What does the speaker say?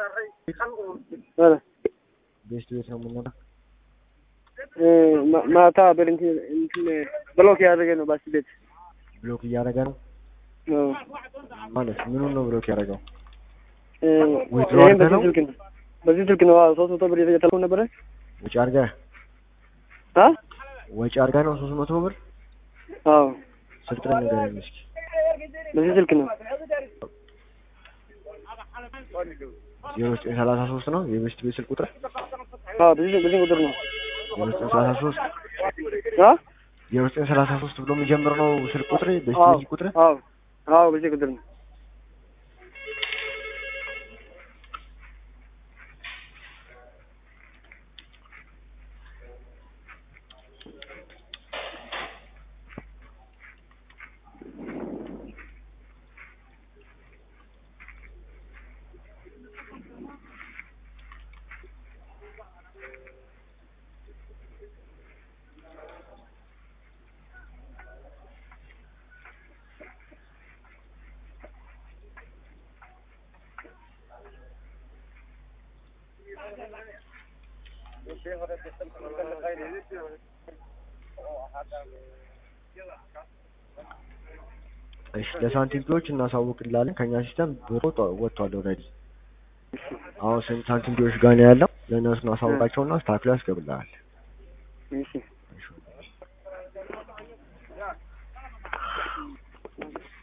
ቤስት ቤት ነው የምንለው። ማታ በእንትን እንትን ብሎክ ያደረገ ነው ባስ ቤት ብሎክ እያደረገ ነው አዎ። ማለት ምኑን ነው ብሎክ ያደረገው? እ ዊዝድሮ ይሄን አድርገህ በዚህ ነው? ስልክ ነው በዚህ ስልክ ነው። አዎ ሶስት መቶ ብር የተልከው ነበረ ወጪ አድርገህ አ ወጪ አድርገህ ነው ሶስት መቶ ብር አዎ ስልጥን ንገረኝ እስኪ። በዚህ ስልክ ነው። ዜሮ ዘጠኝ ሰላሳ ሶስት ነው የቤስት ቤት ስልክ ቁጥር አዎ በዚህ በዚህ ቁጥር ነው። ዜሮ ዘጠኝ ሰላሳ ሶስት አ ዜሮ ዘጠኝ ሰላሳ ሶስት ብሎ የሚጀምር ነው ስልክ ቁጥር ቤስት አዎ ቤት ስልክ ቁጥር አዎ አዎ በዚህ ቁጥር ነው። እሺ ለሳንቲም ቢዎች እናሳውቅላለን። ከኛ ሲስተም ብሮ ወጥቷል ኦልሬዲ። አሁን ስንት ሳንቲም ቢዎች ጋር ነው ያለው? ለእነሱ እናሳውቃቸውና አስተካክሎ ያስገብልሃል። እሺ